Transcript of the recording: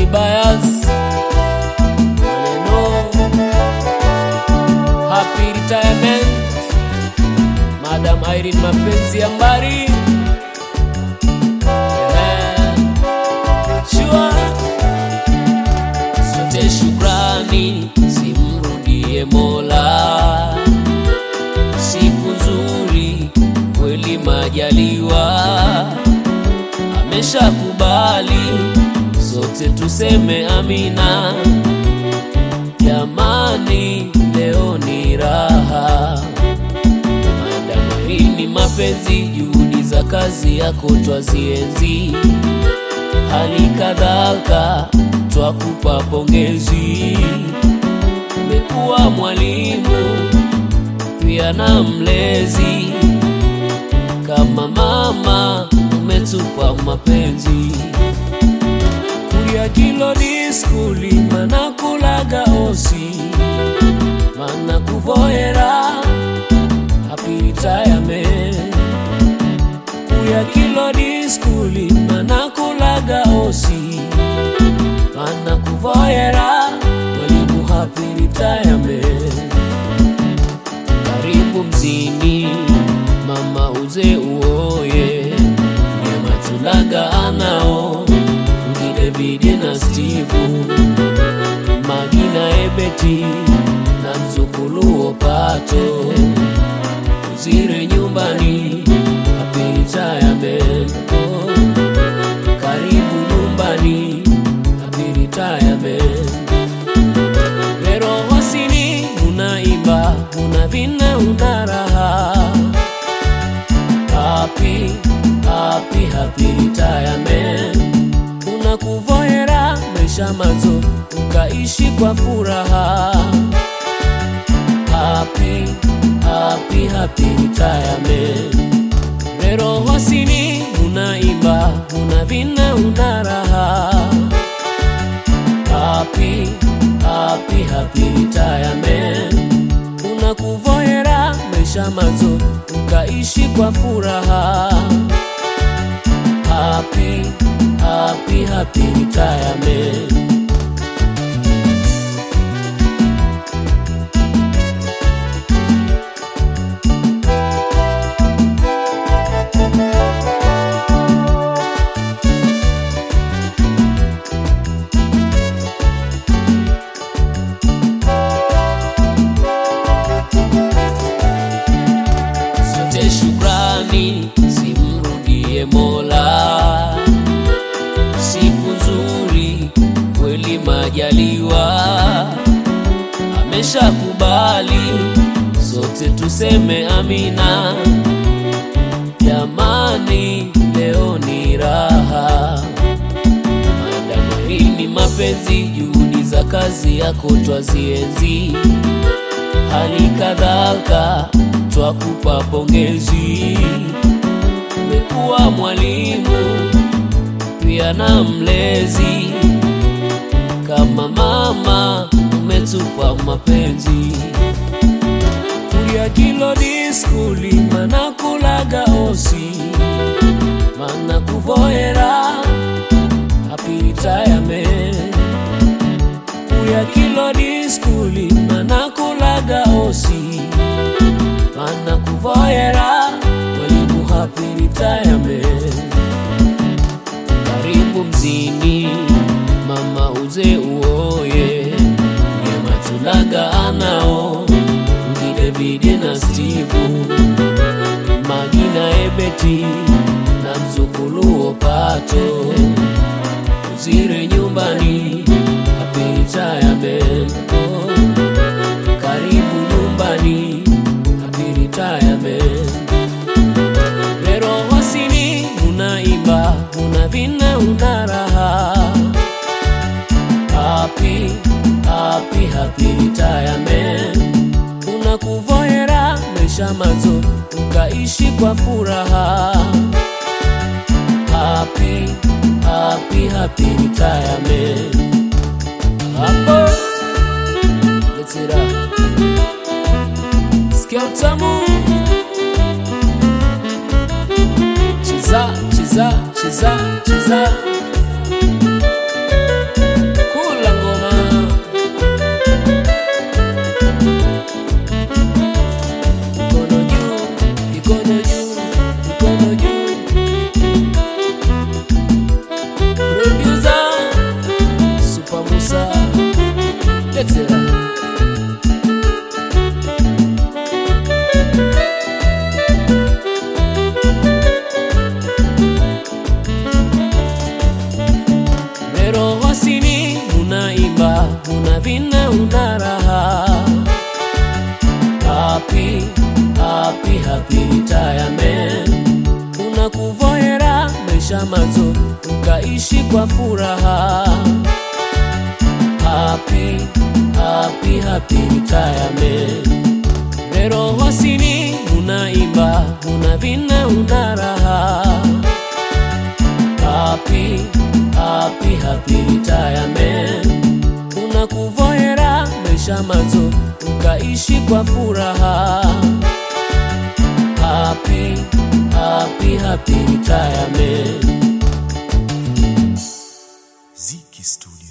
Bias maneno happy retirement Madam Irene mapenzi ya mbari Yeah. Sure. Sote shukrani simrudie Mola, siku nzuri kweli majaliwa ameshakubali, sote tuseme amina. Jamani, leo ni raha Madam Irene mapenzi, juhudi za kazi yako twazienzi, hali kadhalika twakupa pongezi. Umekuwa mwalimu pia na mlezi, kama mama umetupa mapenzi. Kulia kilodi skuli mana kulaga osi mana kuvoera happy retirement kuya kilodi skuli mana kulaga osi mana kuvoera mwalimu happy retirement karibu mzini mama uze uoye nematulaga anao ngi Davidi na Steve Magina Ebeti na mzukulu Opato uzire nyumbani happy retirement oh. karibu nyumbani happy retirement Pero hosini unaimba unavina una raha happy happy happy retirement unakuvoera maisha mazo ukaishi kwa furaha happy happy happy retirement Pero hosini unaimba unavina una raha happy happy happy retirement unakuvoera maisha mazo ukaishi kwa furaha happy happy happy retirement sote shukrani simrudie Mola, siku nzuri kweli majaliwa ameshakubali, sote tuseme amina. Jamani, leo ni raha Madam Irene mapenzi, juhudi za kazi yako twazienzi hali kadhalika twakupa pongezi. Umekuwa mwalimu pia na mlezi, kama mama umetupa mapenzi. Kulia kilodi skuli mana kulaga osi mana kuvoera happy retirement kuya kilodi skuli mana kulaga osi mana kuvoera mwalimu happy retirement karibu mzini mama uze uoye nematulaga anao ngi Davidi na Steve Magina Ebeti na mzukulu Opato uzire nyumbani happy retirement oh. karibu nyumbani happy retirement Pero hosini unaimba unavina una raha happy happy happy retirement unakuvoera maisha mazo ukaishi kwa furaha happy happy happy retirement hapo Let's it up. Sikia utamu cheza cheza cheza cheza ukaishi kwa furaha. Happy, happy, happy retirement. Rero hosini unaimba, unavina, una raha. Happy, happy, happy retirement. Unakuvohera maisha mazo, ukaishi kwa furaha. Happy, happy, happy retirement. Ziki Studio.